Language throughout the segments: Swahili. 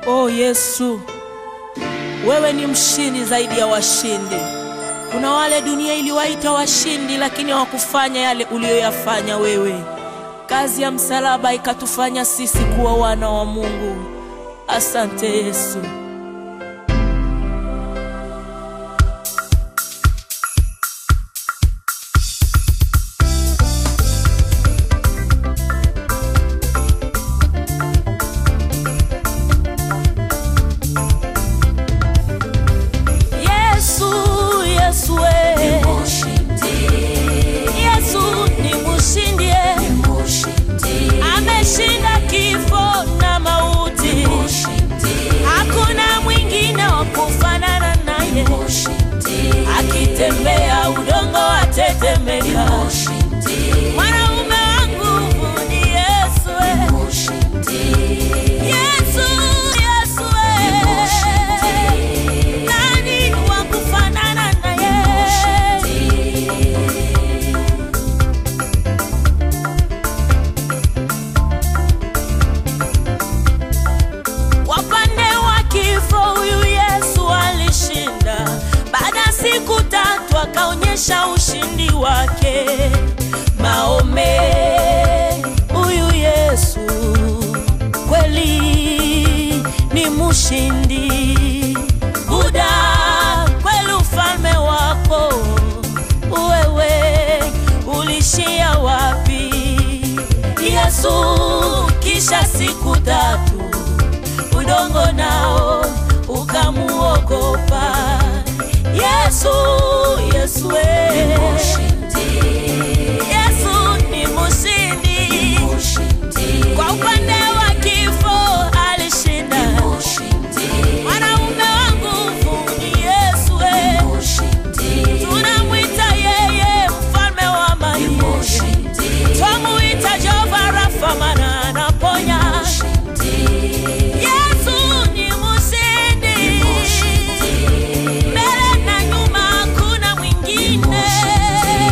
O Yesu, wewe ni mshindi zaidi ya washindi. Kuna wale dunia iliwaita washindi, lakini hawakufanya yale uliyoyafanya wewe. Kazi ya msalaba ikatufanya sisi kuwa wana wa Mungu. Asante Yesu. Yesu, Yesu, we. Yesu ni mshindi, eh. ameshinda kifo na mauti. Hakuna mwingine wa kufanana naye, akitembea udongo watetemeka. Mwanaume wangu ni Yesu, eh. Yesu, Yesu, eh. Nani wa kufanana naye? Wapande wa kifo huyu Yesu alishinda. Baada ya siku tatu akaonyesha ushindi wake. Maome, huyu Yesu kweli ni mshindi. Buda, kweli ufalme wako wewe ulishia wapi? Yesu, kisha siku tatu udongo nao ukamuogopa. Yesu, Yesu we. Yesu ni mshindi, kwa upande wa kifo alishinda. Mwanaume wa nguvu ni Yesu we. Tunamwita yeye mfalme wa amani, twamuita Jehova Rafa, maana anaponya. Yesu ni mshindi, mbele na nyuma hakuna mwingine.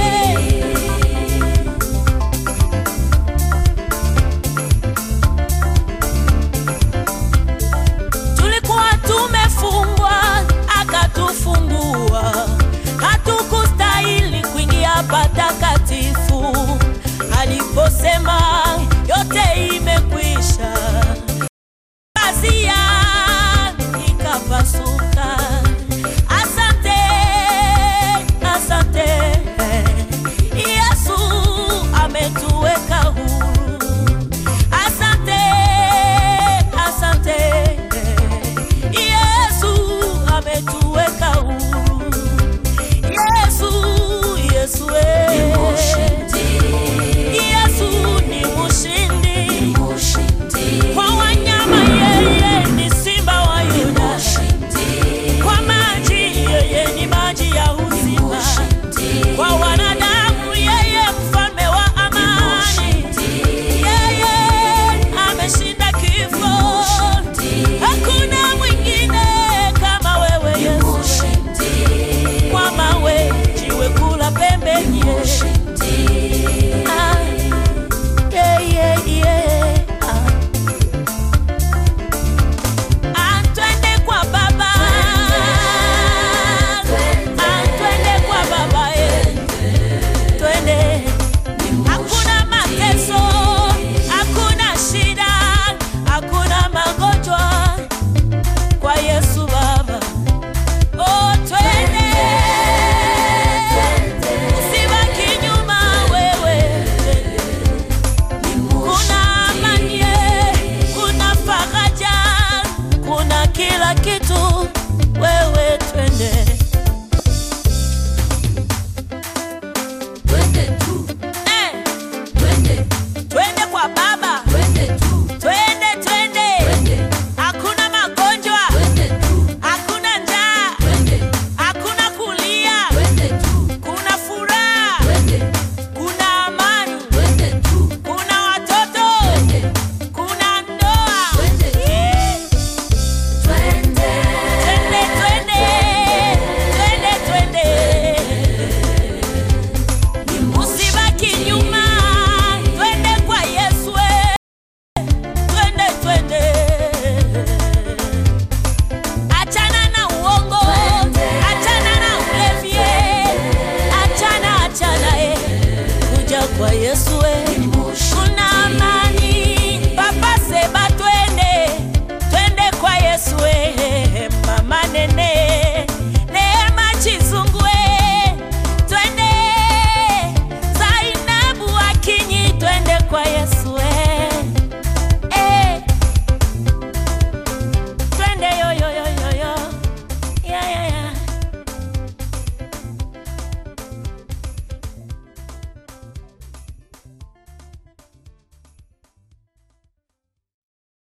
kwa Yesu we